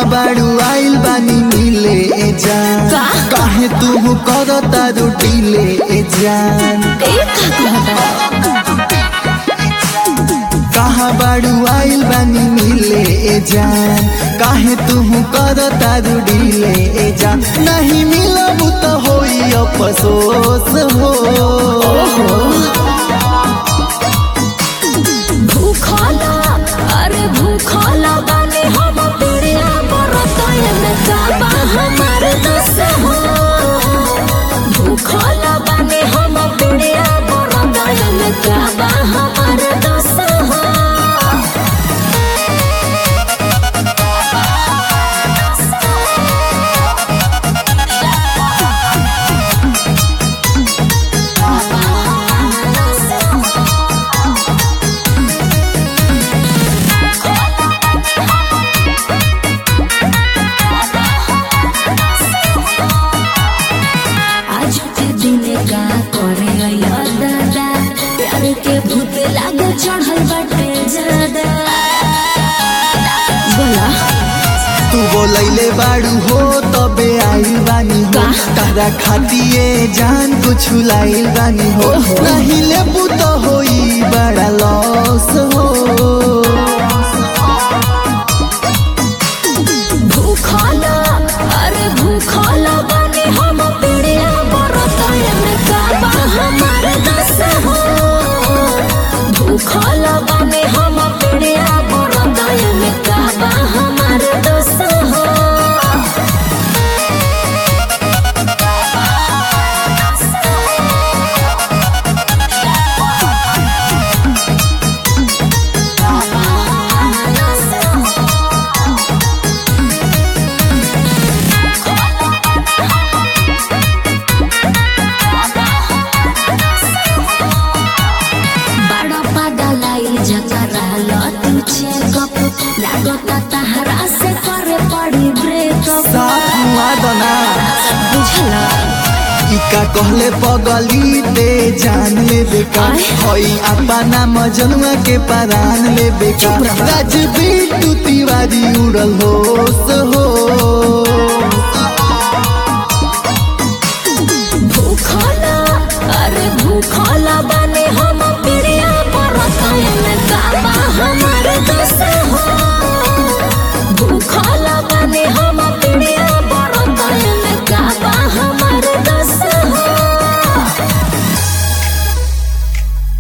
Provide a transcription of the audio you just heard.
बाड़ू आइल बानी मिले ए जान का? काहे तू कर तारू डीले ए जान एक कहता कहाँ बाड़ू आइल बानी मिले ए जान काहे तू कर तारू डीले ए जान नहीं मिलब तो होई अफसोस हो भूखला अरे भूखला बानी हम पिड़िया बरतय में काबा हमार दस हो भूखला बानी हम पिड़िया बरतय में काबा हमार दस हो आज के दिन का करे अइया दादा प्यार के भूत लागे चढ़ल बाटे ज्यादा बोला तू बोलैले बाड़ू हो तबे आइल बानी हो का? तारा खातिए जान कुछ लाइल बानी हो ओहो। नहीं लेबू तो होई बड़ा लॉस हो भूखला अरे भूखला बानी हम पिड़िया बरतय में काबा हमार दस हो भूखला बानी हम पिड़िया बरतय में काबा हमार दस हो बड़ा पगलाई जकरा लतू चेकअप लागता तहरा से करे पड़ी ब्रेकअप साथ मुआ दना बुझला इका कहले पगली ते जान ले बेका आय। हई अपना मजनुआ के परान ले बेका चुप रह। राजबीर तू तिवारी उड़ल होश हो भूखला अरे भूखला बने हम पिड़िया पर में काबा हमार दस